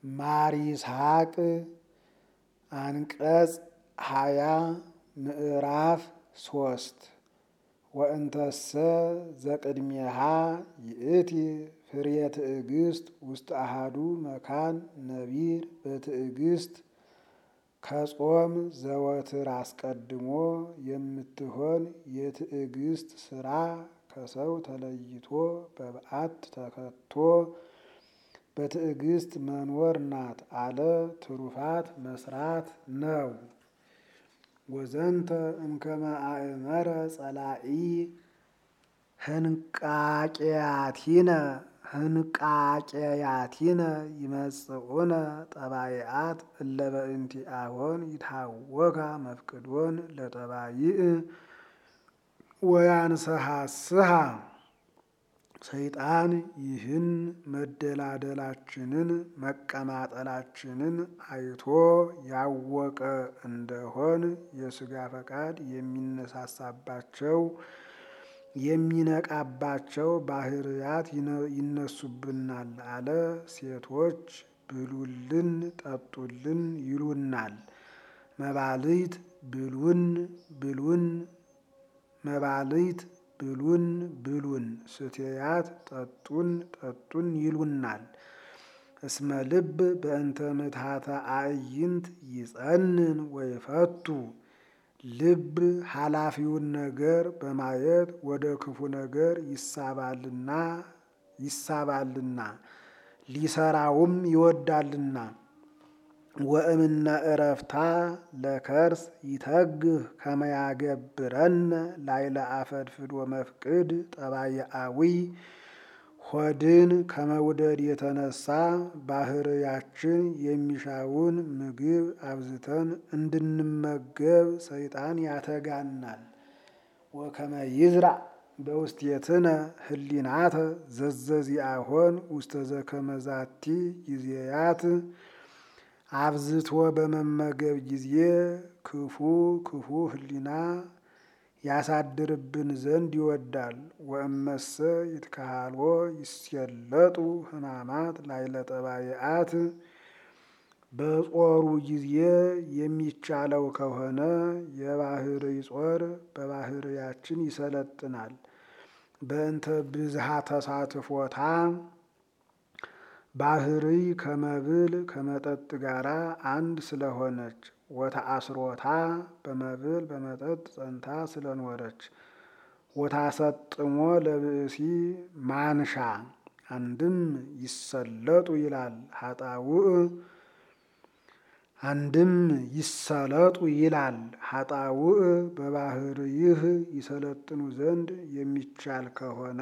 ማር ይስሐቅ አንቀጽ ሃያ ምዕራፍ ሶስት ወእንተሰ ዘቅድሜሃ ይእቲ ፍሬ ትዕግስት ውስጥ አሃዱ መካን ነቢር በትዕግስት ከጾም ዘወትር አስቀድሞ የምትሆን የትዕግስት ስራ ከሰው ተለይቶ በበዓት ተከቶ በትዕግስት መኖር ናት አለ። ትሩፋት መስራት ነው። ወዘንተ እምከመ አእመረ ጸላኢ ህንቃቄያቲነ ህንቃቄያቲነ ይመጽኡነ ጠባይአት እለ በእንቲአሆን ይታወካ መፍቅዶን ለጠባይእ ወያንሰሐስሐ ሰይጣን ይህን መደላደላችንን መቀማጠላችንን አይቶ ያወቀ እንደሆን የሥጋ ፈቃድ የሚነሳሳባቸው የሚነቃባቸው ባህርያት ይነሱብናል አለ። ሴቶች ብሉልን ጠጡልን ይሉናል። መባልት ብሉን ብሉን መባልት ብሉን ብሉን ስትያት ጠጡን ጠጡን ይሉናል። እስመ ልብ በእንተ ምትሃተ አዕይንት ይጸንን ወይፈቱ ልብ ኃላፊውን ነገር በማየት ወደ ክፉ ነገር ይሳባልና ይሳባልና ሊሰራውም ይወዳልና። ወእምነ እረፍታ ለከርስ ይተግህ ከመያገብረነ ላይለ አፈድፍዶ መፍቅድ ጠባየአዊ ሆድን ከመውደድ የተነሳ ባህርያችን የሚሻውን ምግብ አብዝተን እንድንመገብ ሰይጣን ያተጋናል። ወከመ ይዝራእ በውስቴትነ ህሊናተ ዘዘዚአሆን ውስተ ዘከመዛቲ ጊዜያት አብዝቶ በመመገብ ጊዜ ክፉ ክፉ ህሊና ያሳድርብን ዘንድ ይወዳል። ወእመሰ ይትካሃልዎ ይስየለጡ ህማማት ላይለ ጠባይአት በጾሩ ጊዜ የሚቻለው ከሆነ የባህርይ ጾር በባህርያችን ይሰለጥናል። በእንተ ብዝሃ ተሳትፎታ ባህርይ ከመብል ከመጠጥ ጋራ አንድ ስለሆነች ወተአስሮታ በመብል በመጠጥ ጸንታ ስለኖረች ወታሰጥሞ ለብእሲ ማንሻ አንድም ይሰለጡ ይላል ሀጣውእ አንድም ይሰለጡ ይላል ሀጣውእ በባህርይህ ይሰለጥኑ ዘንድ የሚቻል ከሆነ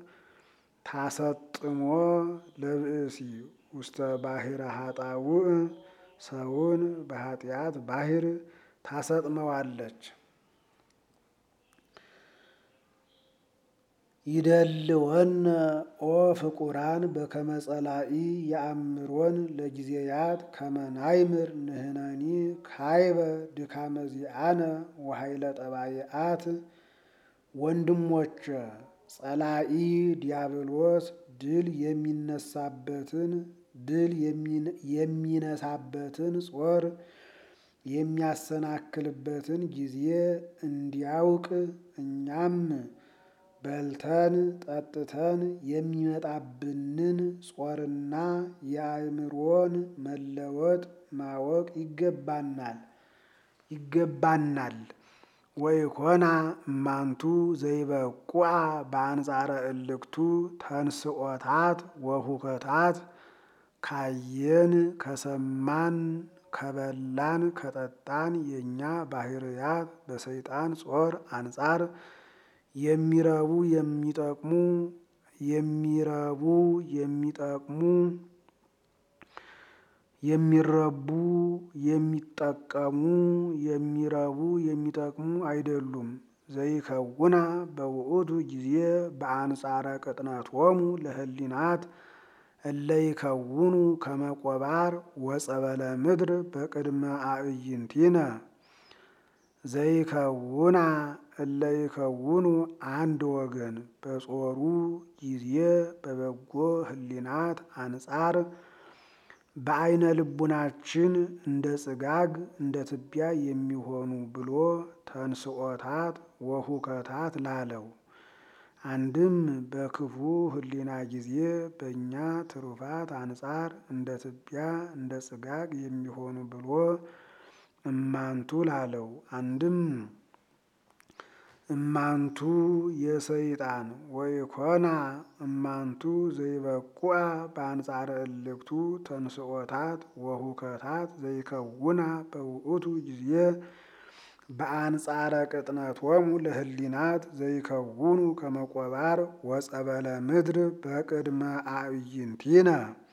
ታሰጥሞ ለብእሲ ውስተ ባሕረ ሀጣውእ ሰውን በኃጢአት ባሕር ታሰጥመዋለች። ይደልወነ ኦ ፍቁራን በከመ ጸላኢ የአምሮን ለጊዜያት ከመናይምር ንህነኒ ካይበ ድካመ ዚአነ ወኃይለ ጠባይአት ወንድሞቼ ጸላኢ ዲያብሎስ ድል የሚነሳበትን ድል የሚነሳበትን ጾር የሚያሰናክልበትን ጊዜ እንዲያውቅ እኛም በልተን ጠጥተን የሚመጣብንን ጾርና የአእምሮን መለወጥ ማወቅ ይገባናል ይገባናል። ወይኮና እማንቱ ዘይበቁዐ በአንጻረ እልክቱ ተንስኦታት ወሁከታት ካየን ከሰማን ከበላን ከጠጣን የእኛ ባህርያት በሰይጣን ጾር አንጻር የሚረቡ የሚጠቅሙ የሚረቡ የሚጠቅሙ የሚረቡ የሚጠቀሙ የሚረቡ የሚጠቅሙ አይደሉም። ዘይከውና በውእቱ ጊዜ በአንጻረ ቅጥነቶሙ ለህሊናት እለይከውኑ ከመቆባር ወጸበለ ምድር በቅድመ አዕይንቲነ ዘይከውና እለይከውኑ አንድ ወገን በጾሩ ጊዜ በበጎ ህሊናት አንጻር በአይነ ልቡናችን እንደ ጽጋግ እንደ ትቢያ የሚሆኑ ብሎ ተንስኦታት ወሁከታት ላለው አንድም በክፉ ሕሊና ጊዜ በእኛ ትሩፋት አንጻር እንደ ትቢያ እንደ ጽጋግ የሚሆኑ ብሎ እማንቱ ላለው አንድም እማንቱ የሰይጣን ወይኮና እማንቱ ዘይበቁአ በአንጻረ እልክቱ ተንስኦታት ወሁከታት ዘይከውና በውእቱ ጊዜ በአንጻረ ቅጥነቶሙ ለህሊናት ዘይከውኑ ከመቆባር ወጸበለ ምድር በቅድመ አዕይንቲነ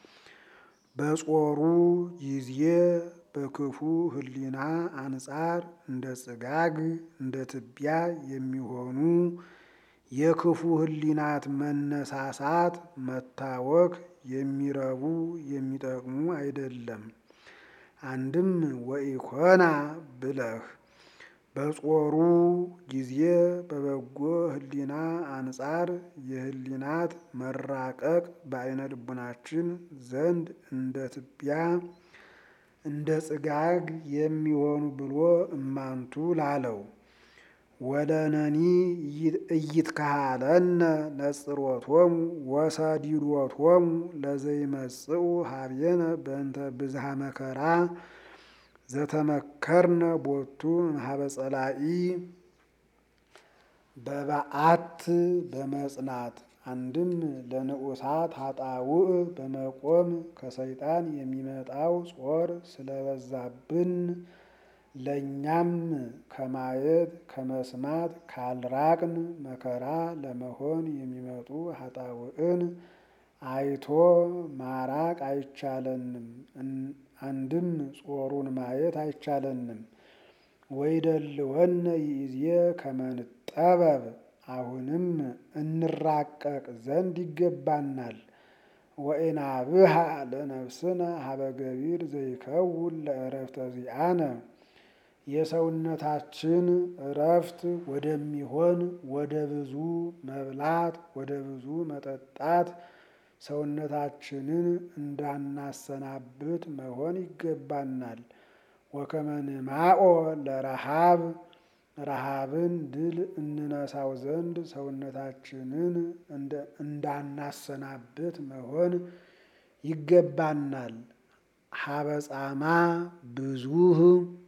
በጾሩ ጊዜ በክፉ ሕሊና አንጻር እንደ ጽጋግ እንደ ትቢያ የሚሆኑ የክፉ ሕሊናት መነሳሳት መታወክ የሚረቡ የሚጠቅሙ አይደለም። አንድም ወኢኮና ብለህ በጾሩ ጊዜ በበጎ ሕሊና አንጻር የሕሊናት መራቀቅ በአይነ ልቡናችን ዘንድ እንደ ትቢያ እንደ ጽጋግ የሚሆኑ ብሎ እማንቱ ላለው ወለነኒ እይትካሃለነ ነጽሮቶሙ ወሰዲዶቶሙ ለዘይመጽኡ ሀቤነ በእንተ ብዝሃ መከራ ዘተመከርነ ቦቱ እምኀበ ጸላኢ በበዓት በመጽናት አንድም ለንዑሳት ኃጣውእ በመቆም ከሰይጣን የሚመጣው ጾር ስለበዛብን ለእኛም ከማየት ከመስማት ካልራቅን መከራ ለመሆን የሚመጡ ኃጣውእን አይቶ ማራቅ አይቻለንም። አንድም ጾሩን ማየት አይቻለንም። ወይደልወነ ይእዜ ከመንጠበብ አሁንም እንራቀቅ ዘንድ ይገባናል። ወኢናብሃ ለነፍስነ ሀበ ገቢር ዘይከውን ለእረፍተ ዚአነ የሰውነታችን እረፍት ወደሚሆን ወደ ብዙ መብላት ወደ ብዙ መጠጣት ሰውነታችንን እንዳናሰናብት መሆን ይገባናል። ወከመ ንማኦ ለረሃብ ረሃብን ድል እንነሳው ዘንድ ሰውነታችንን እንዳናሰናብት መሆን ይገባናል። ሀበ ጻማ ብዙህ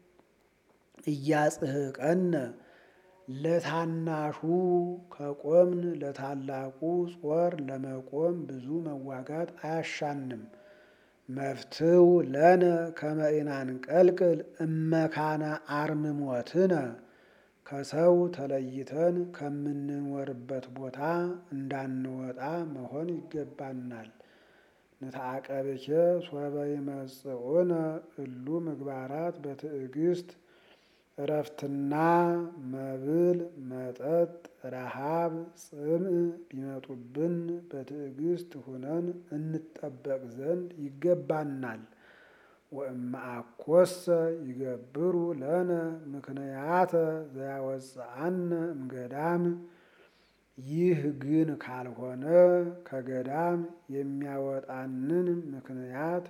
እያጽህቀነ ለታናሹ ከቆምን ለታላቁ ጾር ለመቆም ብዙ መዋጋት አያሻንም። መፍትው ለነ ከመ ኢናንቀልቅል እመካነ አርምሞትነ ከሰው ተለይተን ከምንኖርበት ቦታ እንዳንወጣ መሆን ይገባናል። ንተአቀብኬ ሶበ ይመጽኡነ እሉ ምግባራት በትዕግስት እረፍትና መብል መጠጥ ረሃብ ጽምዕ ቢመጡብን በትዕግስት ሁነን እንጠበቅ ዘንድ ይገባናል። ወእምአኮሰ ይገብሩ ለነ ምክንያተ ዘያወፅአነ እምገዳም ይህ ግን ካልሆነ ከገዳም የሚያወጣንን ምክንያት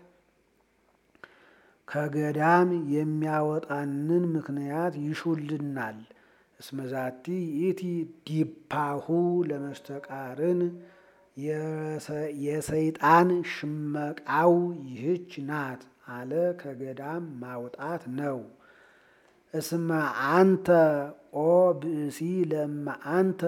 ከገዳም የሚያወጣንን ምክንያት ይሹልናል። እስመዛቲ ይእቲ ዲፓሁ ለመስተቃርን የሰይጣን ሽመቃው ይህች ናት አለ ከገዳም ማውጣት ነው። እስመ አንተ ኦ ብእሲ ለማ አንተ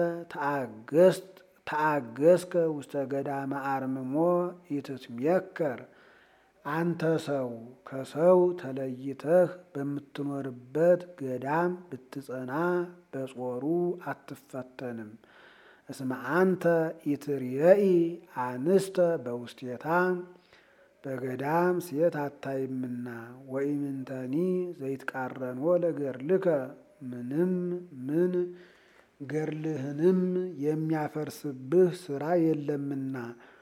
ተአገስከ ውስተ ገዳመ አርምሞ ኢትትሜከር አንተ ሰው ከሰው ተለይተህ በምትኖርበት ገዳም ብትጸና በጾሩ አትፈተንም። እስመ አንተ ኢትርየኢ አንስተ በውስቴታ በገዳም ሴት አታይምና ወኢምንተኒ ዘይትቃረንዎ ለገርልከ ምንም ምን ገርልህንም የሚያፈርስብህ ስራ የለምና።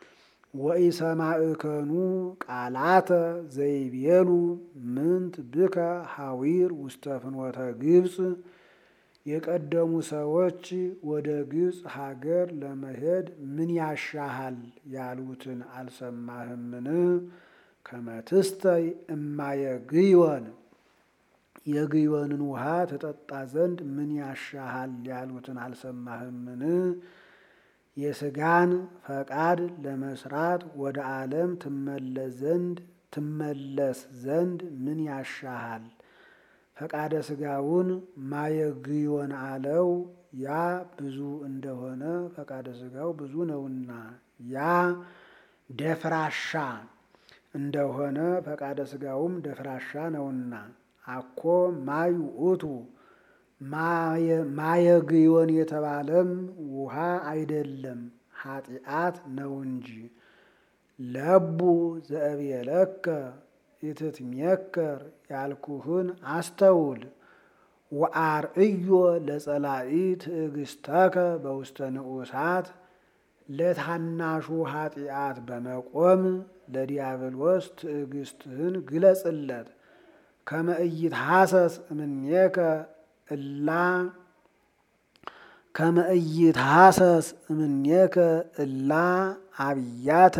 ወኢሰማዕከኑ ቃላተ ዘይቤሉ ምንት ብከ ሐዊር ውስተ ፍኖተ ግብፅ የቀደሙ ሰዎች ወደ ግብፅ ሀገር ለመሄድ ምን ያሻሃል ያሉትን አልሰማህምን? ከመትስተይ እማየ ግዮን የግዮንን ውሃ ትጠጣ ዘንድ ምን ያሻሃል ያሉትን አልሰማህምን? የስጋን ፈቃድ ለመስራት ወደ ዓለም ትመለስ ዘንድ ትመለስ ዘንድ ምን ያሻሃል? ፈቃደ ስጋውን ማየግዮን አለው። ያ ብዙ እንደሆነ ፈቃደ ስጋው ብዙ ነውና፣ ያ ደፍራሻ እንደሆነ ፈቃደ ስጋውም ደፍራሻ ነውና። አኮ ማይ ውእቱ ማየግዮን የተባለም ውሃ አይደለም ኃጢአት ነው እንጂ። ለቡ ዘእብየለከ ኢትትሜከር ያልኩህን አስተውል። ወአርእዮ ለጸላኢ ትዕግስተከ በውስተ ንዑሳት ለታናሹ ኃጢአት በመቆም ለዲያብሎስ ትዕግስትህን ግለጽለት። ከመ ኢይትሐሰስ እምኔከ እላ ከመ ኢይትሐሰስ እምኔከ እላ አብያተ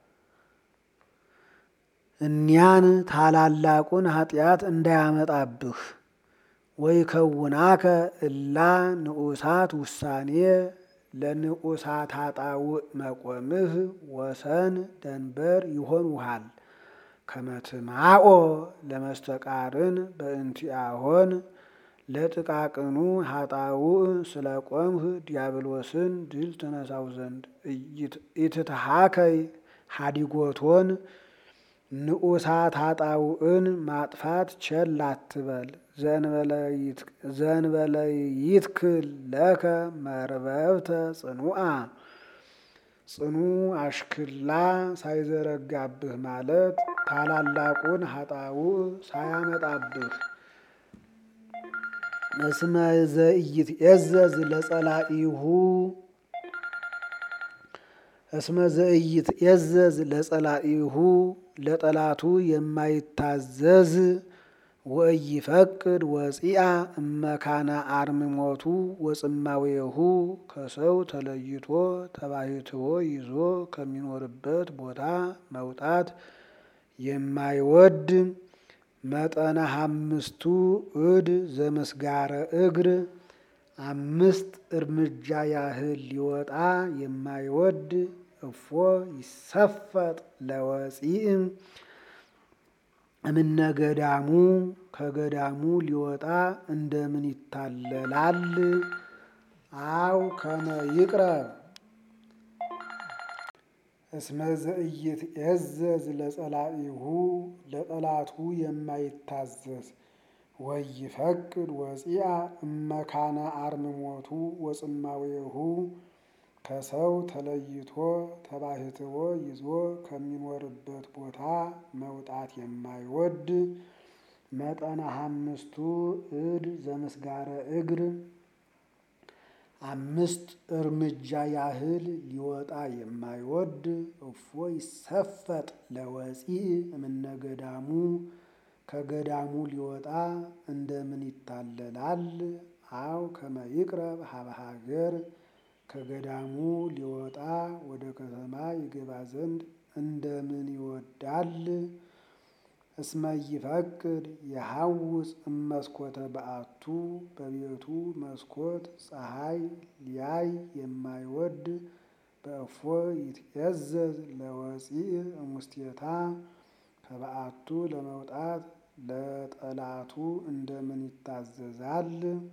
እኒያን ታላላቁን ኃጢአት እንዳያመጣብህ። ወይ ከውናከ እላ ንዑሳት ውሳኔ ለንዑሳት ኃጣውእ መቆምህ ወሰን ደንበር ይሆኑሃል። ከመትማኦ ለመስተቃርን በእንቲአሆን ለጥቃቅኑ ኃጣውእ ስለ ቆምህ ዲያብሎስን ድል ተነሳው ዘንድ ኢትትሃከይ ሀዲጎቶን ንዑሳት ኃጣውእን ማጥፋት ቸል አትበል። ዘንበለይትክል ለከ መርበብተ ጽኑአ ጽኑ አሽክላ ሳይዘረጋብህ ማለት ታላላቁን ኃጣውእ ሳያመጣብህ። እስመ ዘኢይትዔዘዝ ለጸላኢሁ እስመ ዘኢይትዔዘዝ ለጸላኢሁ ለጠላቱ የማይታዘዝ ወኢይፈቅድ ወፂአ እመካነ አርምሞቱ ወጽማዌሁ ከሰው ተለይቶ ተባሕትዎ ይዞ ከሚኖርበት ቦታ መውጣት የማይወድ መጠነ አምስቱ እድ ዘምስጋረ እግር አምስት እርምጃ ያህል ሊወጣ የማይወድ እፎ ይሰፈጥ ለወፂእም እምነ ገዳሙ ከገዳሙ ሊወጣ እንደምን ይታለላል? አው ከመ ይቅረብ እስመ ዘኢይትዔዘዝ ለጸላኢሁ ለጠላቱ የማይታዘዝ ወኢይፈቅድ ወፂአ እመካነ አርምሞቱ ወጽማዌሁ ከሰው ተለይቶ ተባሕትዎ ይዞ ከሚኖርበት ቦታ መውጣት የማይወድ መጠነ አምስቱ እድ ዘምስጋረ እግር አምስት እርምጃ ያህል ሊወጣ የማይወድ እፎ ይሰፈጥ ለወፂእ እምነ ገዳሙ ከገዳሙ ሊወጣ እንደምን ይታለላል? አው ከመ ይቅረብ ሀበ ሀገር ከገዳሙ ሊወጣ ወደ ከተማ ይገባ ዘንድ እንደምን ይወዳል? እስመ ይፈቅድ የሐውፅ እመስኮተ በአቱ በቤቱ መስኮት ፀሐይ ሊያይ የማይወድ በእፎ ይትዔዘዝ ለወፂእ እሙስቴታ ከበአቱ ለመውጣት ለጠላቱ እንደምን ይታዘዛል?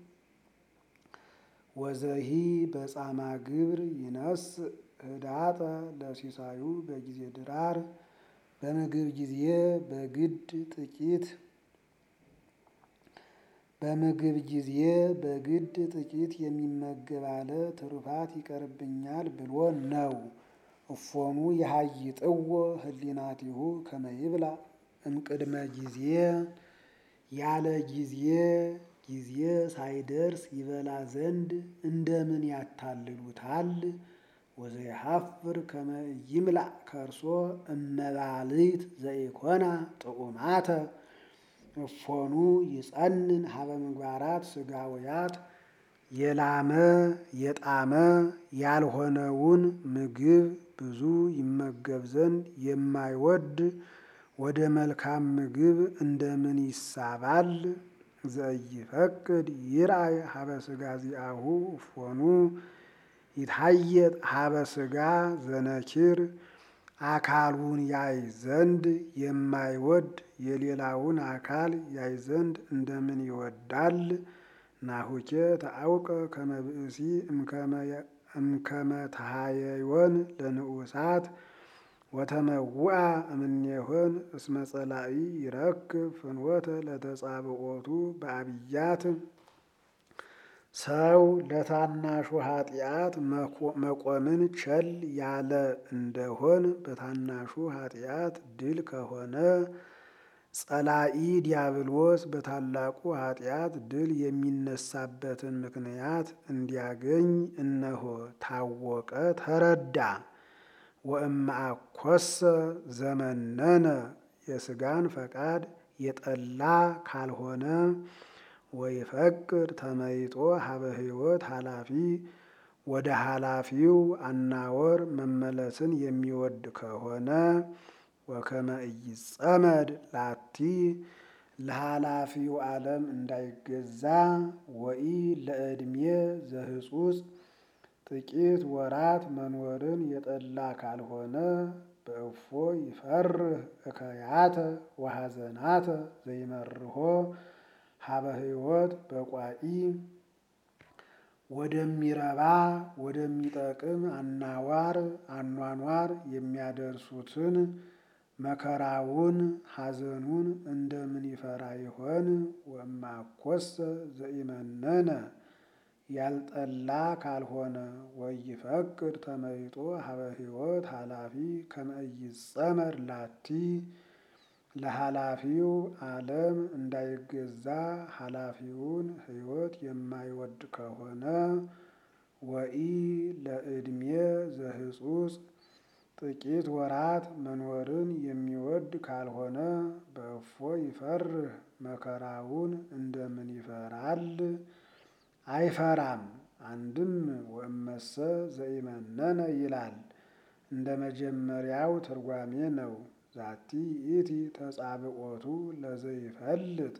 ወዘሂ በጻማ ግብር ይነስ ህዳጠ ለሲሳዩ በጊዜ ድራር በምግብ ጊዜ በግድ ጥቂት በምግብ ጊዜ በግድ ጥቂት የሚመገብ አለ ትሩፋት ይቀርብኛል ብሎ ነው። እፎሙ የሀይጥዎ ህሊናቲሁ ከመ ይብላ እምቅድመ ጊዜ ያለ ጊዜ ጊዜ ሳይደርስ ይበላ ዘንድ እንደምን ያታልሉታል? ወዘይሐፍር ከመ ይምላእ ከርሶ እመባልት ዘኢኮና ጥዑማተ እፎኑ ይጸንን ሀበ ምግባራት ስጋውያት የላመ የጣመ ያልሆነውን ምግብ ብዙ ይመገብ ዘንድ የማይወድ ወደ መልካም ምግብ እንደምን ይሳባል? ዘኢይፈቅድ ይርአይ ሀበ ሥጋ ዚአሁ እፎኑ ይታየጥ ሀበ ሥጋ ዘነኪር አካሉን ያይ ዘንድ የማይወድ የሌላውን አካል ያይ ዘንድ እንደምን ይወዳል? ናሁኬ ተአውቀ ከመ ብእሲ እምከመ ተሃየዮን ለንዑሳት ወተመውአ እምኔሆን እስመ ጸላኢ ይረክብ ፍኖተ ለተጻብኦቱ በአብያት ሰው ለታናሹ ኃጢአት መቆምን ቸል ያለ እንደሆን በታናሹ ኃጢአት ድል ከሆነ ጸላኢ ዲያብሎስ በታላቁ ኃጢአት ድል የሚነሳበትን ምክንያት እንዲያገኝ እነሆ ታወቀ፣ ተረዳ። ወእምአኰሰ ዘመነነ የሥጋን ፈቃድ የጠላ ካልሆነ ወይፈቅድ ተመይጦ ሀበ ሕይወት ኃላፊ ወደ ኃላፊው አናወር መመለስን የሚወድ ከሆነ ወከመ ኢይጸመድ ላቲ ለኃላፊው ዓለም እንዳይገዛ ወኢ ለዕድሜ ዘህጹጽ ጥቂት ወራት መኖርን የጠላ ካልሆነ በእፎ ይፈርህ እከያተ ወሐዘናተ ዘይመርሖ ሀበ ሕይወት በቋኢ ወደሚረባ ወደሚጠቅም አናዋር አኗኗር የሚያደርሱትን መከራውን ሐዘኑን እንደምን ይፈራ ይሆን? ወእምአኰሰ ዘኢመነነ ያልጠላ ካልሆነ ወይፈቅድ ተመይጦ ሀበ ሕይወት ኃላፊ ከመ ኢይጸመድ ላቲ ለኃላፊው ዓለም እንዳይገዛ ኃላፊውን ሕይወት የማይወድ ከሆነ ወኢ ለዕድሜ ዘህጹጽ ጥቂት ወራት መኖርን የሚወድ ካልሆነ በእፎ ይፈርህ መከራውን እንደምን ይፈራል? አይፈራም። አንድም ወእመሰ ዘኢመነነ ይላል እንደ መጀመሪያው ትርጓሜ ነው። ዛቲ ይእቲ ተጻብኦቱ ለዘይፈልጥ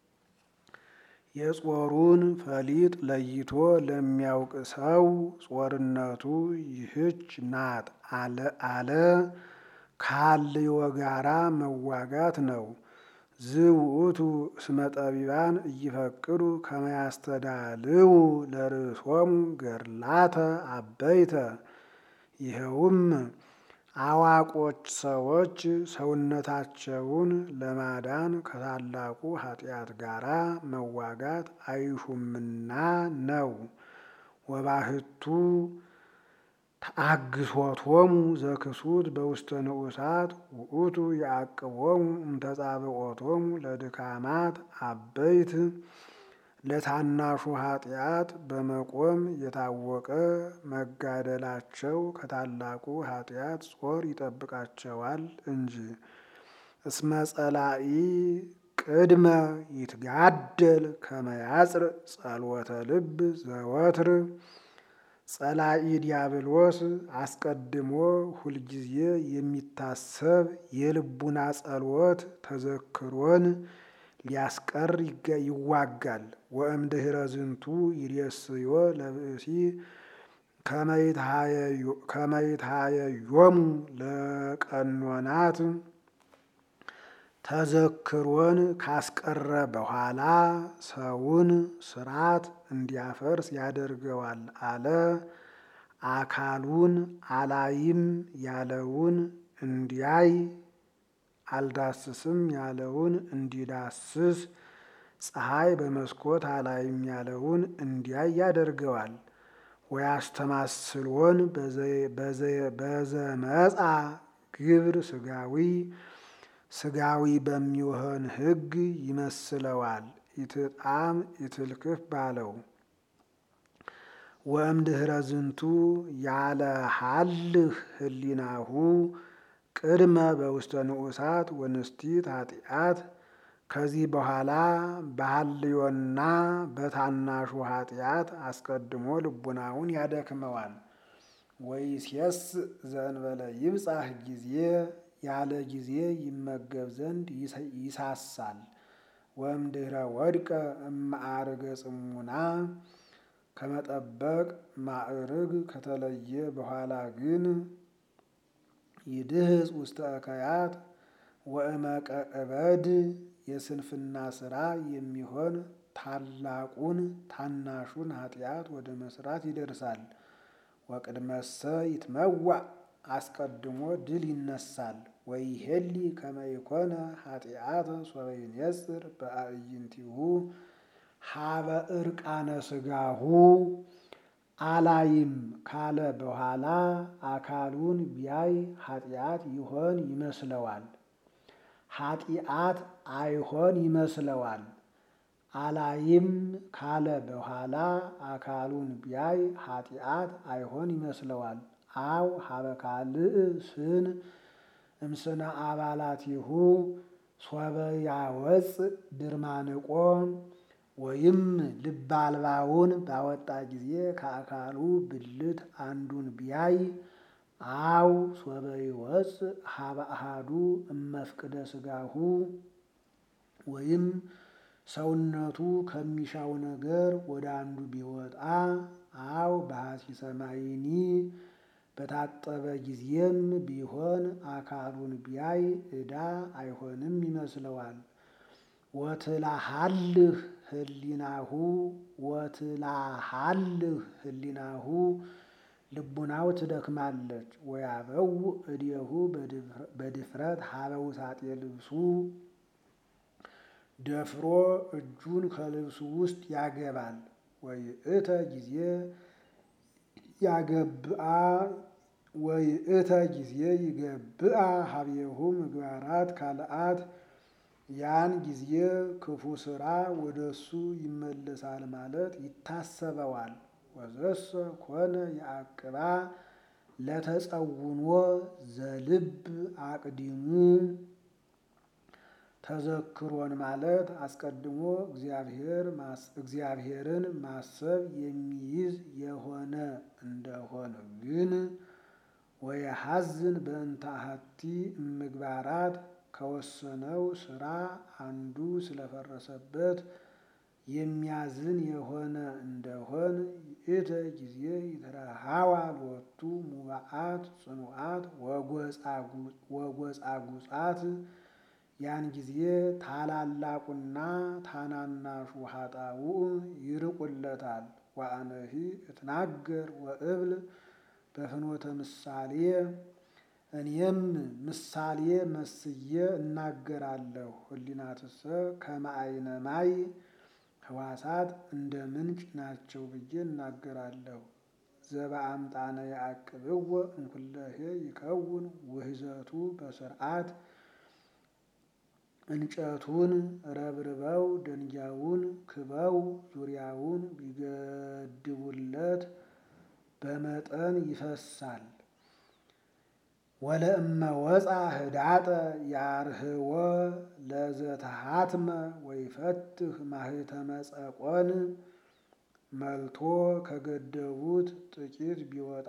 የጾሩን ፈሊጥ ለይቶ ለሚያውቅ ሰው ጾርነቱ ይህች ናት አለ ካልዮ ጋራ መዋጋት ነው። ዝውእቱ እስመ ጠቢባን እይፈቅዱ ከመ ያስተዳልው ለርእሶሙ ገድላተ አበይተ ይኸውም አዋቆች ሰዎች ሰውነታቸውን ለማዳን ከታላቁ ኃጢአት ጋር መዋጋት አይሹምና ነው። ወባህቱ ተአግሶቶሙ ዘክሱት በውስተ ንዑሳት ውእቱ ያዕቅቦሙ እምተጻብኦቶሙ ለድካማት አበይት ለታናሹ ኃጢአት በመቆም የታወቀ መጋደላቸው ከታላቁ ኃጢአት ጾር ይጠብቃቸዋል እንጂ። እስመ ጸላኢ ቅድመ ይትጋደል ከመ ያጽር ጸልወተ ልብ ዘወትር ጸላኢ ዲያብሎስ አስቀድሞ ሁልጊዜ የሚታሰብ የልቡና ጸልወት ተዘክሮን ሊያስቀር ይዋጋል። ወእምድኅረ ዝንቱ ይሬስዮ ለብእሲ ከመ ይትሃየዮሙ ለቀኖናት ተዘክሮን ካስቀረ በኋላ ሰውን ስርዓት እንዲያፈርስ ያደርገዋል አለ። አካሉን አላይም ያለውን እንዲያይ አልዳስስም ያለውን እንዲዳስስ ፀሐይ በመስኮት አላይም ያለውን እንዲያይ ያደርገዋል። ወያስተማስሎን በዘመጻ ግብር ስጋዊ ስጋዊ በሚሆን ሕግ ይመስለዋል። ኢትጣም ኢትልክፍ ባለው ወእምድኅረ ዝንቱ ያለ ሀልህ ህሊናሁ ቅድመ በውስተ ንዑሳት ወንስቲት ኃጢአት ከዚህ በኋላ በሀልዮና በታናሹ ኃጢአት አስቀድሞ ልቡናውን ያደክመዋል። ወይሴስ ዘእንበለ ይብጻሕ ጊዜ ያለ ጊዜ ይመገብ ዘንድ ይሳሳል። ወእምድኅረ ወድቀ እማዕርገ ጽሙና ከመጠበቅ ማዕርግ ከተለየ በኋላ ግን ይድህጽ ውስተ እከያት ወእመቀ እበድ የስንፍና ስራ የሚሆን ታላቁን ታናሹን ኃጢአት ወደ መስራት ይደርሳል። ወቅድመሰ ይትመዋዕ አስቀድሞ ድል ይነሳል። ወይሄሊ ከመ ይኮነ ኃጢአተ ሶበ ይኔጽር በአዕይንቲሁ ሀበ እርቃነ ስጋሁ አላይም ካለ በኋላ አካሉን ቢያይ ኃጢአት ይሆን ይመስለዋል። ኃጢአት አይሆን ይመስለዋል። አላይም ካለ በኋላ አካሉን ቢያይ ኃጢአት አይሆን ይመስለዋል። አው ሀበ ካልእ ስን እምስነ አባላቲሁ ሶበ ያወፅእ ድርማንቆ ወይም ልበ አልባውን ባወጣ ጊዜ ከአካሉ ብልት አንዱን ቢያይ አው ሶበ ይወፅእ ሀበ አሃዱ እመፍቅደ ስጋሁ ወይም ሰውነቱ ከሚሻው ነገር ወደ አንዱ ቢወጣ አው በሐሲሰ ማይኒ በታጠበ ጊዜም ቢሆን አካሉን ቢያይ ዕዳ አይሆንም ይመስለዋል። ወትላሃልህ ህሊናሁ ወትላሃልህ ህሊናሁ ልቡናው ትደክማለች። ወያበው እዴሁ በድፍረት ሀበ ውሳጤ ልብሱ ደፍሮ እጁን ከልብሱ ውስጥ ያገባል። ወይእተ ጊዜ ያገብአ ወይእተ ጊዜ ይገብአ ሀቤሁ ምግባራት ካልአት ያን ጊዜ ክፉ ስራ ወደ እሱ ይመለሳል ማለት ይታሰበዋል። ወዘሰ ኮነ የአቅባ ለተጸውኖ ዘልብ አቅዲሙ ተዘክሮን ማለት አስቀድሞ እግዚአብሔርን ማሰብ የሚይዝ የሆነ እንደሆነ ግን ወየሐዝን በእንተ አሐቲ እምግባራት ከወሰነው ስራ አንዱ ስለፈረሰበት የሚያዝን የሆነ እንደሆን ይእተ ጊዜ ይትረሃዋ ሎቱ ሙባአት ጽኑዓት ወጎጻጉጻት ያን ጊዜ ታላላቁና ታናናሹ ኃጣውእ ይርቁለታል። ወአነሂ እትናገር ወእብል በፍኖተ ምሳሌ እኔም ምሳሌ መስዬ እናገራለሁ። ህሊናትሰ ከመ አይነ ማይ ህዋሳት እንደ ምንጭ ናቸው ብዬ እናገራለሁ። ዘበአምጣነ ያዕቅብዎ እንኩለሄ ይከውን ውህዘቱ በስርዓት እንጨቱን ረብርበው ደንጊያውን ክበው ዙሪያውን ቢገድቡለት በመጠን ይፈሳል። ወለእመ ወፃ ህዳጠ ያርህወ ለዘተሃትመ ወይፈትህ ማህተመ ጸቆን መልቶ ከገደቡት ጥቂት ቢወጣ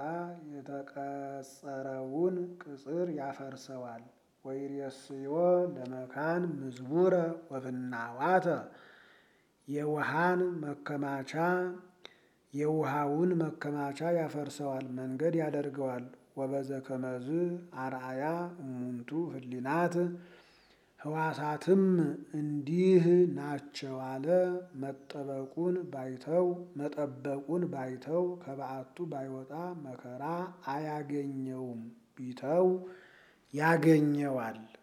የተቀጸረውን ቅጽር ያፈርሰዋል። ወይሬስዮ ለመካን ምዝቡረ ወፍናዋተ የውሃን መከማቻ የውሃውን መከማቻ ያፈርሰዋል፣ መንገድ ያደርገዋል። ወበዘ ከመዝ አርአያ እሙንቱ ህሊናት ህዋሳትም እንዲህ ናቸው አለ። መጠበቁን ባይተው መጠበቁን ባይተው ከበዓቱ ባይወጣ መከራ አያገኘውም፣ ቢተው ያገኘዋል።